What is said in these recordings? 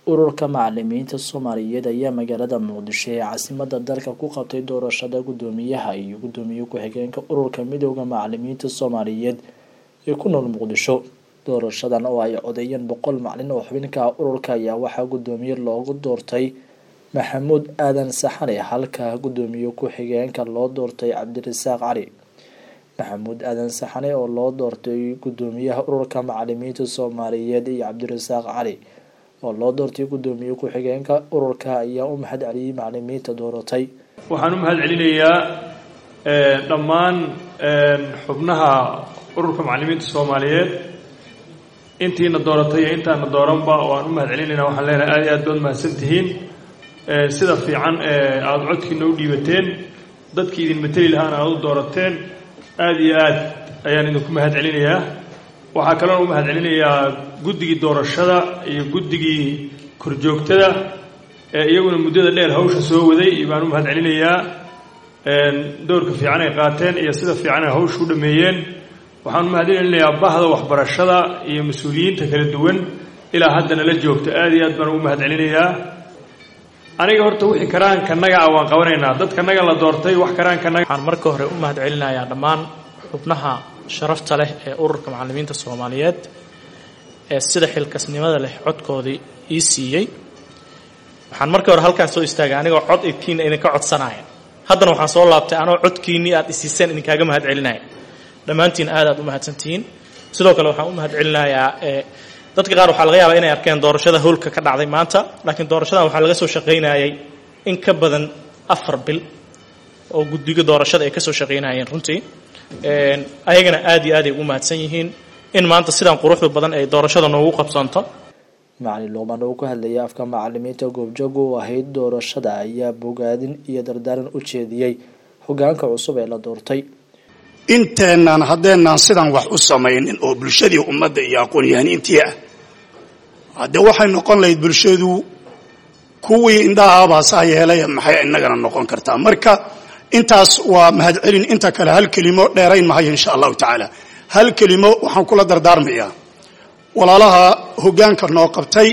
ururka macalimiinta soomaaliyeed ayaa magaalada muqdisho ee caasimada dalka ku qabtay doorashada guddoomiyaha iyo guddoomiye ku-xigeenka ururka midooda macalimiinta soomaaliyeed ee ku nool muqdisho doorashadan oo ay codeeyeen boqol macalin oo xubinka ururka ayaa waxaa guddoomiye loogu doortay maxamuud aadan saxane halka guddoomiye ku-xigeenka loo doortay cabdirasaaq cali maxamuud aadan saxane oo loo doortay guddoomiyaha ururka macalimiinta soomaaliyeed iyo cabdirasaaq cali oo loo doortay guddoomiye ku-xigeenka ururka ayaa u mahad celiyey macalimiinta dooratay waxaan u mahad celinayaa dhammaan xubnaha ururka macalimiinta soomaaliyeed intiina dooratay iyo intaana dooranba waan u mahad celinayna waxaan leenahay aad iyo aad baad mahadsan tihiin sida fiican ee aada codkiina u dhiibateen dadkii idin mateli lahaana aada u doorateen aada iyo aad ayaan idinku mahad celinayaa waxaa kaloona u mahad celinayaa guddigii doorashada iyo guddigii korjoogtada ee iyaguna muddada dheer hawsha soo waday baan u mahad celinayaa doorka fiican ay qaateen iyo sida fiican ay hawsha u dhameeyeen waxaan u mahad celinayaa bahda waxbarashada iyo mas-uuliyiinta kala duwan ilaa haddana la joogta aada iyo aad baan ugu mahad celinayaa aniga horta wixii karaankanaga ah waan qabanaynaa dadkanaga la doortay wax karaankanaga waxaan marka hore u mahad celinayaa dhammaan xubnaha sharafta leh ee ururka macalimiinta soomaaliyeed ee sida xilkasnimada leh codkoodii ii siiyey waxaan markii hore halkaan soo istaagay anigoo cod idkiina idinka codsanaya haddana waxaan soo laabtay anoo codkiinnii aad isiiseen idinkaaga mahad celinaya dhammaantiin aad aad u mahadsantihiin sidoo kale waxaan u mahad celinayaa dadka qaar waxaa laga yaabaa inay arkeen doorashada howlka ka dhacday maanta laakiin doorashadan waxaa laga soo shaqaynayay in ka badan afar bil oo guddiga doorashada ay ka soo shaqaynayeen runtii ayagana aad iyo aad ay ugu mahadsan yihiin in maanta sidaan quruxda badan ay doorashada noogu qabsanto macalin luuqman oo ku hadlayay afka macalimiinta goobjoog u ahayd doorashada ayaa bogaadin iyo dardaaran u jeediyey hogaanka cusub ee la doortay inteennan haddeenaan sidan wax u samaynin oo bulshadii ummadda iyo aqoon-yahaniintii ah haddee waxay noqon lahayd bulshadu kuwii indhahaabaasaa yeelaya maxay innagana noqon kartaa marka intaas waa mahad celin inta kale hal kelimo dheerayn mahayo insha allahu tacaala hal kelimo waxaan kula dardaarmayaa walaalaha hoggaanka noo qabtay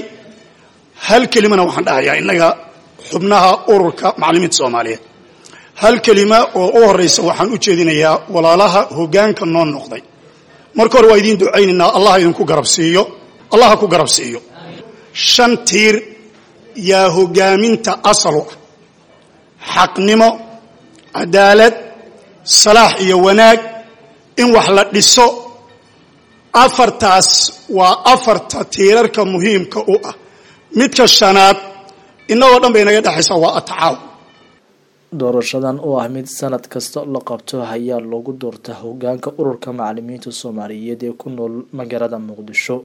hal kelimona waxaan dhahayaa innaga xubnaha ururka macalimiinta soomaaliyeed hal kelima oo u horraysa waxaan u jeedinayaa walaalaha hoggaanka noo noqday marka hore waa idiin ducaynaynaa allah idinku garab siiyo allah ha ku garab siiyo shan tiir yaa hoggaaminta asalu ah xaqnimo cadaalad salaax iyo wanaag in wax la dhiso afartaas waa afarta tiirarka muhiimka u ah midka shanaad innagoo dhan bay inaga dhexaysaa waa atacaaw doorashadan oo ah mid sanad kasta la qabto ayaa lagu doorta hogaanka ururka macalimiinta soomaaliyeed ee ku nool magaalada muqdisho